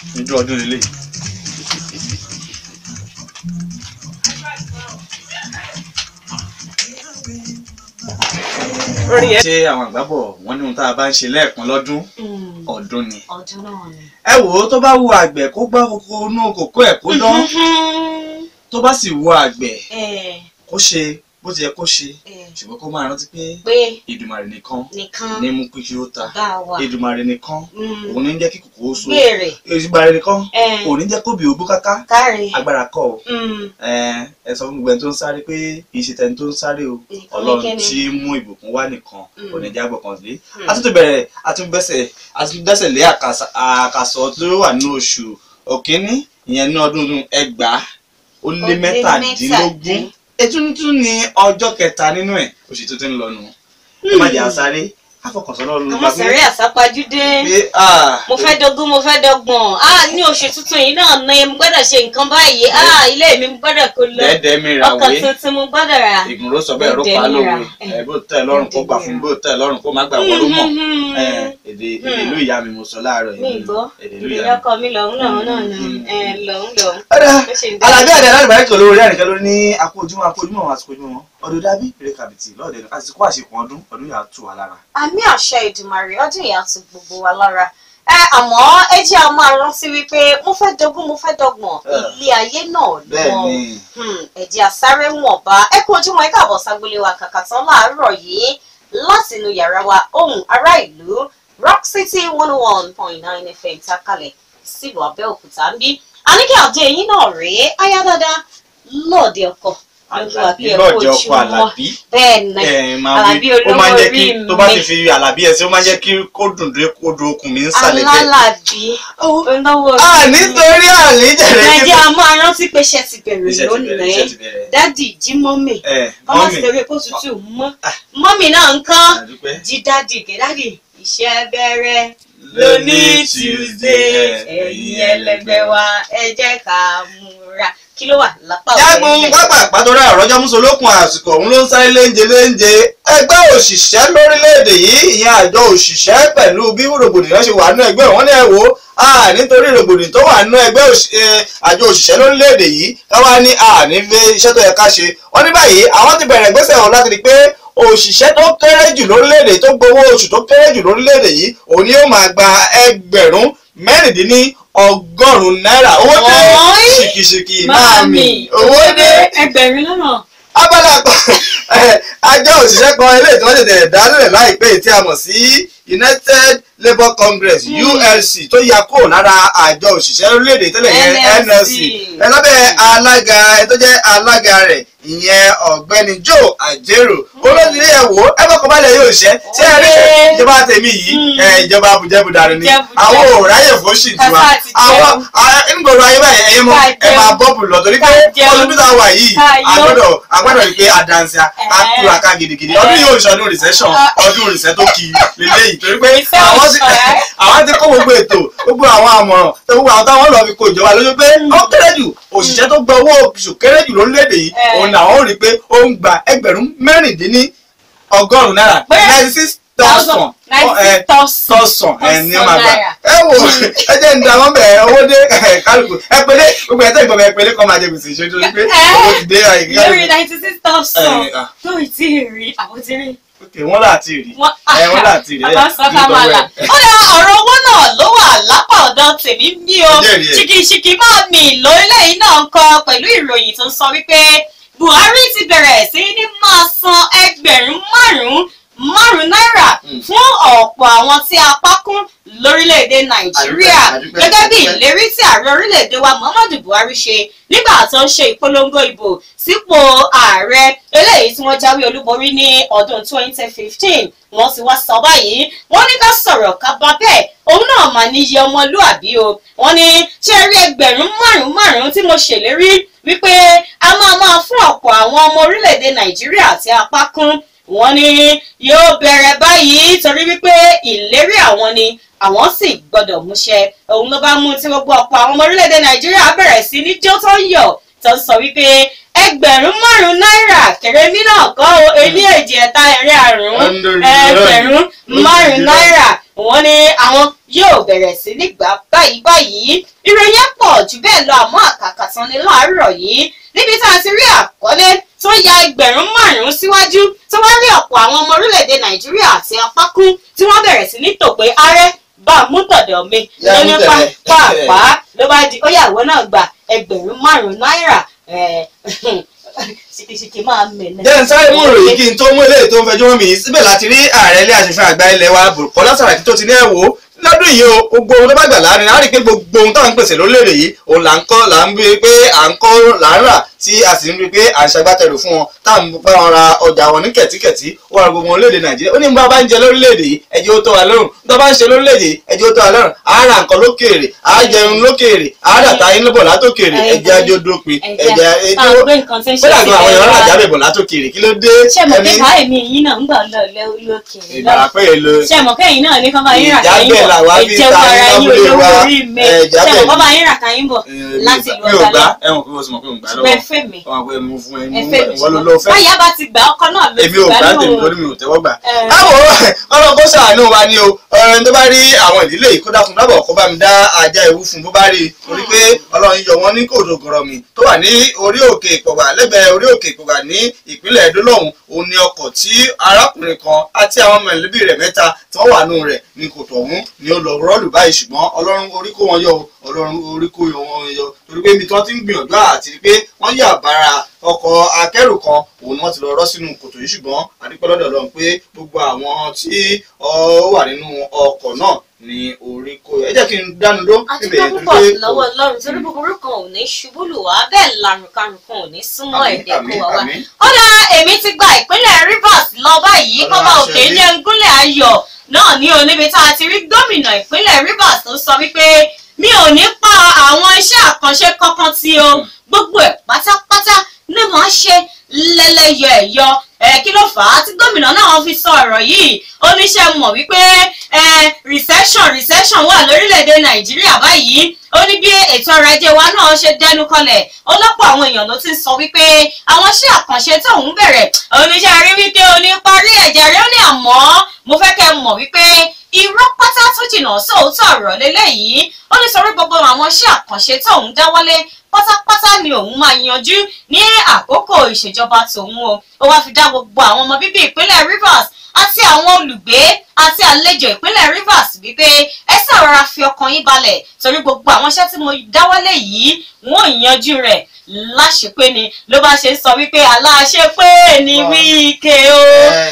níjọ́ ọdún lélẹ̀ ṣé àwọn àgbàbọ̀ wọ́n ní ohun tá a bá ń ṣe lẹ́ẹ̀kan lọ́dún ọdún ni ọdún náà ni. ẹ wò ó tó bá wo àgbẹ̀ kó gbá kókó inú kòkó ẹ̀ kó dán tó bá sì wo àgbẹ̀ ẹ kó ṣe bó ti yẹ kó ṣe ẹ ṣùgbọ́n kó máa rántí pé pé Èdùmàrè nìkan nìkan ní mú kí ó ta bá wà Èdùmàrè nìkan Mm. òun ní jẹ́ kí kòkó ó so gbèrè Èdùmàrè nìkan ẹ òun ní jẹ́ kóbi ògbó káká káre agbára kọ́ o Mm. ẹ ẹ sọ fún gbogbo ẹni tó ń sáré pé ìṣètẹni tó ń sáré o Nìkan Ọlọ́run nìkẹ́ni. tí mú ìbùkún wá nìkan Mm. òní jágbọ kan lé Mm. àtúntò bẹ̀rẹ̀ àtúntòbẹsẹ àtúntòbẹsẹ lé àkàsọ àkàsọ tó wà nínú oṣù òkínní ìyẹn ní ọdún ẹgbàá ó lé lé mẹ́tàdínlógún mẹ́tàdín. ètùtù ní ọjọ́ kẹta nínú ẹ̀ oṣù tó ti ń lọ nù ẹ má jẹ́ àsáré àfọkànsán náà ló àwọn bá sẹ̀rí àsápajúdé pé ah mo fẹ́ dógún mo fẹ́ dọ́gbọ̀n ah ní oṣù tuntun yìí náà ni mo gbọ́dọ̀ ṣe nǹkan báyìí ah ilé mi mo gbọ́dọ̀ kó lọ dẹ́ẹ̀dẹ́ mi ra ọkọ̀ wé tuntun mo gbọ́dọ̀ rà. ìgbìmọ̀ ló sọ bẹ́ẹ̀ ló pa lóore ẹ bó tẹ́ ẹ lọ́rùn kó gbà fún bó tẹ́ ẹ lọ́rùn kó má gbà wọ́n ló mọ̀ Mhm. ẹ èdè èdè ìlú ìyá mi mo sọ láàárọ̀ mi yìí gbọ́ èdè ìlú ìdílé ìyá mi. ọkọ mi lọ́hún lọ́hún náà ni ẹ lọ́hún lọ́hún. ọ̀dà Ó ṣe ń dá- alábí àdé alábàárẹ̀ kò lórí ẹnìkan ló ní akó ojúmọ́ akó ojúmọ́ àwọn àsìkò ojúmọ́ wọn ọdún dábí ìrè kàbìtì lọ́ọ̀dẹ̀ àsìkò àṣekùn ọdún ọdún yà á tù wá lára. àmì àṣẹ ìdùmarè ọdún yìí á tu gbogbo wa lára ẹ àmọ́ ẹ jẹ́ a máa rántí wípé mo fẹ́ dógún mo fẹ́ dọ́gbọ̀n Ah. ilé ayé náà bẹ́ẹ̀ lọ ni ẹ̀jẹ̀ àsáré wọ̀nba ẹ kú ojúmọ́ ẹ káàbọ̀ ságbélé wa kàkà tán láàárọ̀ yìí láti inú yàrá wa ohùn ará ìlú rock city one oh one point nine fm takalẹ̀ sílùú abẹ́òkúta ń bí àníkẹ́ àdé yín náà rèé ayá dáadáa lọ́ọ̀dẹ ọkọ̀ lójú wa Àlàbí bí ẹ lọ́ọ̀dẹ kú ọkọ ojúmọ́ Àlàbí bẹ́ẹ̀ ni ẹ máa Àlàbí wí ó máa ń jẹ́ kí olówó orí tó bá mi. ti fi Àlàbí ẹ̀ sí ó máa ń jẹ́ kí kó dùn dé kó do okùn mi ń sàlẹ̀ bẹ́ẹ̀. alálàbí olówó à orí mi. nítorí àlejẹ̀rẹ̀ nàìjíríà a máa rántí pé iṣẹ́ ti bẹ̀rẹ̀ iṣẹ́ ti bẹ̀rẹ̀ iṣẹ́ lónìí ti bẹ̀rẹ̀. dádì jí mọ́mì ẹ ọmọ mọ́mì ti tẹ̀wé kó tutù mọ́ mọ́mì náà ń kán àdúpẹ́ jí dádì gé dádì iṣẹ́ bẹ̀rẹ̀ lóní lóní tuesday ẹ̀yin ẹlẹgbẹ́ wa ẹ jẹ́ ká múra kí ló wà lápá jágun pápá àpàtọ́rẹ́ àrọ́jọ́ mùsùlùkùn àsìkò òun ló ń sáré léńje léńje ẹgbẹ́ òṣìṣẹ́ lórílẹ̀‐èdè yìí ìyẹn àjọ òṣìṣẹ́ pẹ̀lú bí rògbòdìyàn ṣe wà nínú ẹgbẹ́ wọn ní ẹ̀wò nítorí rògbòdìyàn tó wà nínú ẹgbẹ́ òṣì- eh, àjọ òṣìṣẹ́ lórílẹ̀‐èdè yìí káwá ní àní fi iṣẹ́ tó yẹ ká ṣe wọ́n ní báyìí àwọn ti bẹ̀rẹ̀ ìgbésẹ̀ wọn láti rí i pé òṣìṣẹ́ tó kéré jù lórílẹ̀‐èdè tó gbowó oṣù tó kéré jù lórílẹ̀‐èdè yìí òun ni yóò máa gba ẹgbẹ̀rún mẹ́rìndínní ọgọ́rùn-ún náírà owó dé Ọ̀ọ́yì. ṣìkìṣìkì máa mi owó dé ẹgbẹ̀rún lọ́nà abala kan ẹ, àjọ òṣìṣẹ́ kan eléyìí tí wọ́n tètè dálẹ̀ láìpẹ́ yìí tí a mọ̀ sí United Labour Congress Hmm. ULC tó ya kúrò lára àjọ òṣìṣẹ́ orílẹ̀-èdè tẹ́lẹ̀ yẹn NLC. NLC ẹ lábẹ́ alága ẹ tó jẹ́ alága rẹ̀ ìyẹn ọ̀gbẹ́ni Joe Ajero olóṣèlú ẹ̀ wò ẹ bá kọ́balẹ̀ yóò ṣẹ́ ṣé ẹ rí Olé. ìjọba tèmi yìí Hmm. ẹ, ìjọba abùjẹ́bùdarí ni Jẹ́bùjẹ́bù. àwọn ò ráyè fún ṣì tiwa Kàsá àti àwọn nígboro ayé báyìí ẹ̀yin mọ Ká ẹ jẹun. máa bọ́ọ̀bù lọ torí pé Ká jẹun. ọdún tó ta wà yìí Ká yó. àgbọ̀dọ̀ àgbọ̀dọ̀ rí pé àdánsì Ẹ̀. àtúra ká gidigidi ọdún yóò ṣe ọdún recession Ah. ọdún recession tó kì í lélẹ́yìí torí pé Recession. àwọn ti àwọn ti kó gbogbo ètò gbogbo àwọn àmọ̀ràn tó gbogbo àwọn táwọn lọ fi kó ìjọba lójú pé ó kéré jù òṣìṣẹ́ tó gba owó oṣù kéré jù lórílẹ̀‐èdè yìí Ẹ̀. òun làwọn ò rí pé ó ń gba ẹgbẹ̀rún mẹ́rìndínní ọgọ́rùn-ún náírà Pé- ninety six thousand ninety thousand tọ̀sán ẹ̀ ní Tọ̀sán máa gbà náírà. ẹ wò ẹ jẹ́ ń da wọ́n bẹ̀ owó dé ẹ̀, kálukú ẹ pélé gbogbo ẹ̀ tẹ́ ìgbọ̀n ẹ̀ pélé kọ́ máa jẹ gbèsè ìṣojú torí pé Ẹ̀. owó ti dé àyè lórí kálukú. ninety six thousand Ẹ̀, ah. tó ì tí ì rí àwọn tí rí ok wọ́n láti rí wọn ẹ wọ́n láti rí ẹ àbá sọ ká máa là ó lè ọ̀rọ̀ owó náà ló wà lápá ọ̀dọ̀ tèmi bí o Ẹ jẹ́rìí ẹ̀. ṣìkìṣìkì máa mì lórílẹ̀ yìí náà ń kọ pẹ̀lú ìròyìn tó sọ wípé Buhari ti bẹ̀rẹ̀ sí ní máa san ẹgbẹ̀rún márùn-ún márùn-ún náírà Mm. fún ọ̀pọ̀ àwọn tí apá kún lórílẹ̀‐èdè Nàìjíríà Àdúpẹ́, àdúpẹ́, gẹ́gẹ́ bí àdúpẹ́. ìlérí tí ààrẹ orílẹ̀‐èdè wa Muhammadu Buhari ṣe nígbà tó ń ṣe ìpolongo ìbò sípò ààrẹ eléyìí tí wọ́n jáwé olúborí ní ọdún 2015 wọ́n ti wá sọ báyìí wọ́n ní ká sọ̀rọ̀ ká bá bẹ́ẹ̀ òun náà mà níyì ọmọlúàbí o wọ́n ní ṣé rí ẹgbẹ̀rún márùn-ún márùn-ún tí mo ṣèlérí wípé a máa máa fún ọ̀pọ̀ àwọn ọmọ orílẹ̀-èdè Nàìjíríà tí apá kún wọ́n ní yóò bẹ̀rẹ̀ báyìí torí wípé ìlérí àwọn ni àwọn sì gbọ́dọ̀ múṣẹ òun ló bá mú tí gbogbo ọ̀pọ̀ àwọn ọmọ orílẹ̀-èdè Nàìjíríà bẹ̀rẹ̀ sí ní jó tó ń yọ̀ tó ń sọ wípé ẹgbẹ̀rún márùn-ún náírà kèrèmí náà kọ́ o ení èjì ẹ̀ta ẹ̀rin àrùn ẹgbẹ̀rún márùn-ún náírà wọ́n ní àwọn yóò bẹ̀rẹ̀ sí ní gbà báyìí báyìí ìròyìn pọ̀ jù bẹ́ẹ̀ lọ àmọ́ àkàkà tán ni láàárọ̀ yìí níbi tá a ti rí àkọlé tó ya ẹgbẹ̀rún márùn-ún síwájú tó wá rí ọ̀pọ̀ àwọn ọmọ orílẹ̀-èdè nàìjíríà àti apákún tí wọ́n bẹ̀rẹ̀ sí ní tò pé ààrẹ bá a mú tọ̀dọ̀ mi Yá mú lóní tẹ̀lé. pàápàá ló bá di ó yàwó náà gba ẹgbẹ̀rún márùn-ún náírà ẹ̀, ṣìkìṣìkì máa mẹ́lẹ̀. jẹ́ ń sáré mú ìròyìn kí n tó mú eléyìí tó ń fẹjọ́ mi síbẹ̀ láti rí ààrẹ ilé aṣòfin àgbà ilẹ̀ wa Bùkọ́lá Sàràkí tó ti ní ẹ̀wò lọ́dún yìí o gbogbo ohun tó bá gbà láàrin á rí i pé gbogbo ohun táwọn ń pèsè lórílẹ̀‐èdè yìí òun là ń kọ́ là ń rí i pé à ń kọ́ là ń rà tí a sì ń rí i pé à ń ṣagbátẹrù fún wọn táwọn bá wọn ra ọjà wọn ní kẹ̀tíkẹ̀tí ó wà gbogbo orílẹ̀-èdè Nàìjíríà ó ní bá bá ń jẹ lórílẹ̀-èdè yìí ẹjẹ́ ó tó wa lọ́rùn tó bá ń ṣe lórílẹ̀-èdè yìí ẹjẹ́ ó tó wa lọ́rùn á ra nǹkan lókèèrè á jẹun lókèèrè á dàtà yín lọ́bọ̀ látòkèèrè ẹjẹ́ ajó dópin ẹjẹ́ ẹjẹ ẹjẹ́ gbé nǹkan tí ń ṣe kódà gan àwọn èèyàn rà wa. jábẹ̀ bọ̀ látòkèèrè kí ló dé ṣé mo pé káyọ̀mí yín náà ń gbà lọ lókè ìgbà pé èlò ṣé mo kẹ́yìn náà ní kán bá yín rà káyín Ìjábẹ̀ làwa bọ̀ fi ìjẹun ta ara yín yín lábúlé olówó wa. orí mi Ẹ, ṣé ìjábẹ̀ mo ni. kán bá yín rà káyín bọ̀ láti ìlú mi ò gbà ọ̀gá ẹ̀wọ̀n pé mo sì mọ̀ pé mo gbà ṣùgbọ́n ẹ lọ́wọ́ fẹ́ mi ọmọ pé mo fún ẹ ẹ fẹ́ mi ìwọ ló lọ fẹ́ báyà bá ti gbà ọkọ náà ló ti èmi ò gbà gbà tèmi nínú lórí mi ò tẹ́wọ́ gbà. Ẹ. báwo ọlọ́run kó ṣàánú wa ni o ọ̀rẹ́ tó bá rí àwọn ìdílé yìí kó dákun dábọ̀ kó bá mi dá ajá ewu fún bó bá rí i torí pé ọlọ́run yọ wọ́n ní kòtò gọ̀rọ̀mì tó wà ní orí òkè ìpọ̀gbà lẹ́gbẹ̀ẹ́ orí òkè ìpọ̀gbà ní ìpínlẹ̀ Ẹdó lọ́hùn òun ni ọkọ̀ tí arákùnrin kan àti àwọn mẹ̀lẹ́bí rẹ̀ mẹ́ta tí wọ́n wà nù rẹ̀ ní kòtò ọ̀hún ni ó lọ rọ́ọ̀lù báyìí ṣùgbọ́n ọlọ́run orí kó wọn yọ o ọlọ́run orí kó wọn yọ torí pé ibi tí wọ́n ti ń gbìyànjú àti pé wọ́n yà bára ọkọ̀ akẹ́rù kan òun ni wọ́n ti lọ rọ́ sínú kòtò yìí ṣùgbọ́n àdúpẹ́ lọ́dọ̀ Ọlọ́run pé gbogbo àwọn tí ó wà nínú ọkọ̀ náà ní orí kó yọ ẹ jẹ́ kí n dánu dó àdúgbò púpọ̀ lọ́wọ́ ọlọ́run torí búburú kan ò ní ṣubú lù wá bẹ́ẹ̀ làrùnkàrùn kan ò ní súnmọ́ ẹ̀dẹ̀ kó wá wá. ó dá èmi ti gba ìpínlẹ̀ Rivers lọ báyìí Ọlọ́run kọ́ba àṣẹ òkè bí. jẹ́ ń gúnlẹ̀ ayọ̀ náà ní oníbi tá a ti rí gómìnà ìpínlẹ̀ Rivers tó sọ wípé mi ò ní pa àwọn iṣẹ́ àkànṣe kankan tí o gbogbo ẹ̀ pátápátá ní màá ṣe lẹ́lẹ́yọ ẹ̀yọ ẹ̀ kí ló fà á tí gómìnà náà fi sọ ọ̀rọ̀ yìí oníṣẹ́ mọ̀ wípé ẹ̀ recession recession wà lórílẹ̀‐èdè Nàìjíríà báyìí ó ní bí ètò ọrọ̀ ajé wa náà ṣe dẹnu kọlẹ̀ ọlọ́pọ̀ àwọn èèyàn ló ti ń sọ wípé àwọn iṣẹ́ àkànṣe tóun bẹ̀rẹ̀ oníṣẹ́ rí wípé o ní parí ẹ̀jẹ̀ rẹ̀ ó ní àmọ́ mo fẹ́ kẹ́ ẹ mọ̀ wípé irọ́ pátá tó jìnnà sóòótọ́ ọ̀rọ̀ lélẹ́yìí ó ní sọrí gbogbo àwọn iṣẹ́ àkànṣe tóun dáwọ́lé pátápátá ni òun máa yanjú ní àkókò ìṣèjọba tòun o ó wá fi dá gbogbo àwọn ọmọ bíbí ìpínlẹ̀ Rivers àti àwọn olùgbé àti àlejò ìpínlẹ̀ Rivers wípé ẹ ṣàrọra fi ọkàn yín balẹ̀ torí gbogbo àwọn iṣẹ́ tí mo dáwọ́lé yìí wọ́n ò yanjú rẹ̀ láṣepé ni ló bá ṣe ń sọ wípé aláṣepé ni wíkẹ́ o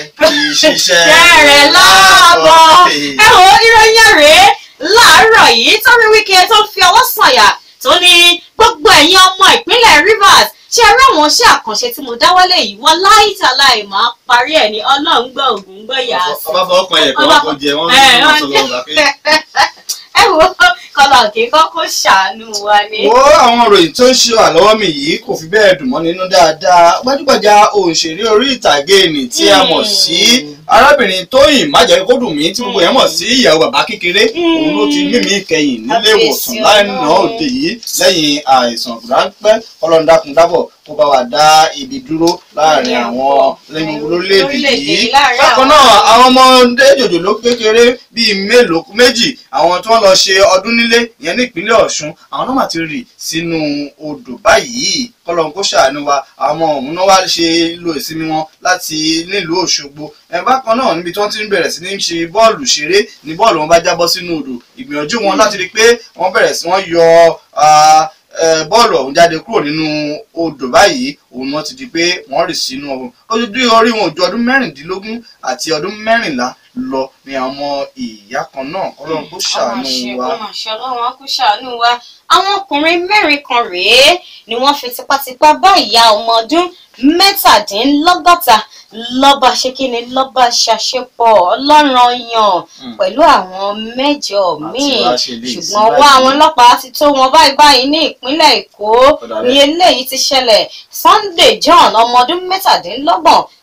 ìṣiṣẹ́ rẹ̀ láàbọ̀ ẹ wò ó ìròyìn rèé láàárọ̀ yìí torí wíkẹ́ tó fi ọwọ́ sànyà tó ní gbogbo ẹ̀yin ọmọ ìpínlẹ̀ Rivers ṣe rí àwọn iṣẹ́ àkànṣe tí mo dáwọ́lé yìí wọ́n láìtàláì máa parí ẹ̀ ní ọlọ́run gbọ́ ògùn gbọ́ yà á sí. ọba fọwọ́ kan ẹ̀kọ́ wọn kò jẹ wọ́n Ẹ, ń wọ́n- sọ lọ́wọ́ pé. ẹ wo kọlọ kí kọ́kọ́ ṣàánú wa ni. wo àwọn ìròyìn tó ń ṣe wà lọ́wọ́ mi yìí kò fi bẹ́ẹ̀ dùn mọ́ nínú dáadáa gbajúgbajà òṣèré orí ìtàgé nì tí a mọ̀ sí arábìnrin tóyìn májẹ̀kódùnmí tí gbogbo yẹn mọ̀ sí ìyàwó bàbá kékeré òun ló ti mímí ìkẹyìn nílé ìwòsàn Kábíyèsí lánàá Ọlọ́run. òde yìí lẹ́yìn àìsàn ráńpẹ́ ọlọ́ndàkùn dábọ̀ kó bá wa dá ibi dúró láàrin Ní àwọn àwọn lẹ́yìn lórílẹ̀‐èdè lórílẹ̀-èdè yìí láàrin bákan àwọn- náà àwọn ọmọdé jòjòló kékeré bíi mélòó méjì àwọn tí wọ́n lọ ṣe ọdún nílé ìyẹn ní ìpínlẹ̀ Ọ̀ṣun àwọn náà mà ti rì sínú odò báyìí kọlọ́n kó ṣàánú wa àwọn ọmọ ọ̀hún náà wá ṣe lo ìsinmi wọn láti nílùú Òṣogbo ẹ̀ bákan náà níbi tí wọ́n ti ń bẹ̀rẹ̀ sí ní ṣe bọ́ọ̀lù ṣeré ní bọ́ọ̀lù wọn bá jábọ́ sínú odò ìgbìyànjú wọn láti rí i pé wọ́n bẹ̀rẹ̀ sí wọ́n yọ ah, eh, bọ́ọ̀lù ọ̀hún jáde kúrò nínú odò báyìí òun ni wọ́n ti di pé wọ́n rì sínú ọ̀hún ojú orí wọn ò ju ọdún mẹ́rìndínlógún àti ọdún mẹ́rìnlá lọ ní àwọn ọmọ ìyá kan náà kọ́lọ́run kó ṣàánú wa. ọmọ àṣẹ ọlọ́run á kó ṣàánú wa àwọn ọkùnrin mẹ́rin kan rèé ni wọ́n fi tipátipá bá ìyá ọmọ ọdún mẹ́tàdínlọ́gọ́ta lọ́ba ṣe kí ni lọ́ba ṣàṣepọ̀ ọlọ́run yàn Mm. pẹ̀lú àwọn mẹ́jọ míì wá ṣe lè sí ṣùgbọ́n ọwọ́ báyìí. àwọn ọlọ́pàá ti tó wọn báyìí báyìí ní ìpínlẹ̀ èkó Ọ̀dà ní bẹ́ẹ̀. eléyìí ti ṣẹlẹ̀ Sunday John ọmọ ọdún mẹ́tàdínlọ́gbọ̀n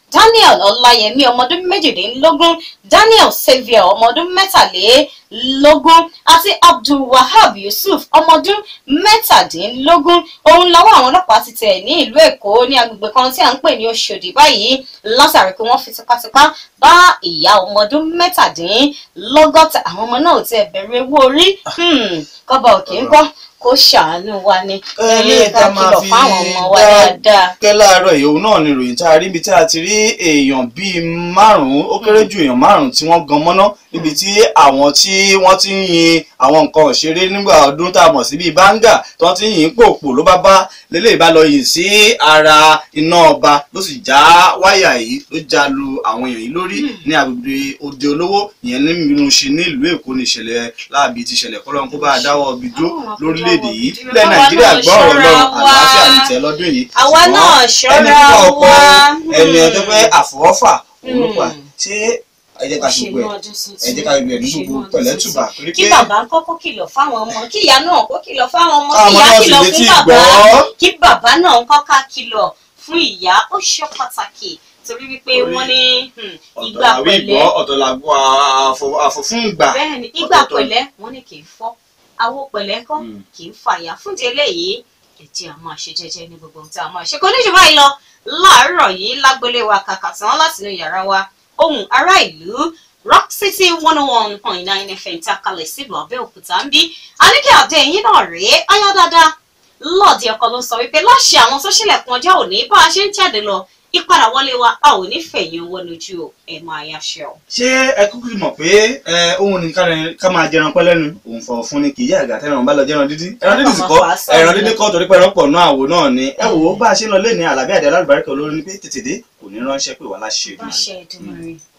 daniel ọláyẹmí ọmọdún méjìdínlógún daniel xavier ọmọdún mẹ́tàlélógún àti abdulwahab yusuf ọmọdún mẹ́tàdínlógún òun lọ́wọ́ àwọn ọlọ́pàá ti tẹ̀ ní ìlú èkó ní agbègbè kan tí à ń pè ní oṣòdì báyìí látàrí pé wọ́n fi tipátipá bá ìyá ọmọdún mẹ́tàdínlọ́gọ́ta àwọn ọmọ náà ò tiẹ̀ bẹ̀rù ewu orí kọ́ba òkè ń gbọ́ kó ṣàánú wa ni ẹ̀yìn ká kìlọ̀ fáwọn ọmọ wa dáadáa. kẹ́ láàárọ̀ yìí òun náà ni ìròyìn tá a rí ibi tí a ti rí èèyàn bíi márùn-ún ó kéré ju èèyàn márùn-ún tí wọ́n gan mọ́ná níbi tí àwọn tí wọ́n ti ń yin àwọn nǹkan òṣèré nígbà ọdún tá a mọ̀ sí bíi báńgà tí wọ́n ti ń yin pòpò ló bá bá lélẹ̀ bá lọ yìn sí ara iná ọba ló sì já wáyà yìí ló já lu àwọn èèyàn yìí lórí ní agbègbè òde olówó ìyẹn ní Mìrùnṣin ní ìlú Èkó ní ìṣẹ̀lẹ̀ láàbí ti ṣẹlẹ̀ kọ́lọ́n kó bá a dáwọ́ ibi dúró lórílẹ̀‐èdè yìí ilẹ̀ Nàìjíríà gbọ́ ọ̀rọ̀ lọ àlàáfíà ní tẹ̀ lọ́dún yìí àwa náà ṣọ́ra ẹni fún ọkọ wa ẹni ẹjọ́ pé àfọwọ́fà òun pa ṣé ẹ jẹ́ ká ṣe gbogbo ẹ̀ ẹ jẹ́ ká gbogbo ẹ̀ ní gbogbo pẹ̀lẹ́tùbà torí kí pé bàbá ń kọ́kọ́ kìlọ̀ fáwọn ọmọ kí ìyá náà kó kìlọ̀ fáwọn ọmọ kí káwọn ìyá náà sì kìlọ̀ létí fún bàbá gbọ́. kí bàbá náà ń kọ́ka kìlọ̀ fún ìyá ó ṣe pàtàkì torí wípé Torí wọ́n ní hmm, ọ̀tọ̀ ìgbà làwí pẹ̀lẹ́ ìgbọ́ ọ̀tọ̀ làgbọ́ àfọ̀fún ìgbà bẹ́ẹ̀ ni ìgbà ọ̀tọ̀ọ̀tọ̀. pẹ̀lẹ́ wọ́n ní kì í fọ́ àwo pẹ̀lẹ́ kọ́ Mm. kì í fàyà fún ti eléyìí ẹ̀jẹ̀ a máa ṣe jẹ́jẹ́ ní gbogbo ohun tí a máa ṣe kò ní jù báyìí lọ láàárọ̀ yìí lágbélé wa kàkà tán látinú yàrá wa ohùn ará ìlú rock city one oh one point nine fm tí a kalẹ̀ sílùú abẹ́òkúta ń bí àníkẹ́ àdé yín náà rèé ayá dáadáa lọ́ọ̀dì ọkọ ló sọ wípé láṣẹ àwọn tó ṣílẹ̀kùn ọjọ́ òní bá a ṣe ń jáde lọ ìpadà wọlé wa a ò ní fẹ̀yìn owó lójú o ẹ̀ máa yáṣẹ́ o. ṣé ẹ kúkú mọ̀ pé ẹ ohun ní ká- ká máa jẹran pẹ́ lẹ́nu òun fọ̀ fún ni kì í yá àgà tẹ́ran bá lọ jẹran dídí ẹran dídí sì kọ́ Ọmọ fàá ẹran sọ̀rọ̀. dídí kọ́ torí pé ẹran pọ̀ náà àwo náà ni ẹ wò ó bá a ṣe ń lọ lé ní àlàbí àdé alálùbáríkà olórin ni pé tètè dé kò ní ránṣẹ́ pé wà láṣẹ ìdùnnú Láṣẹ Èdùmàrè.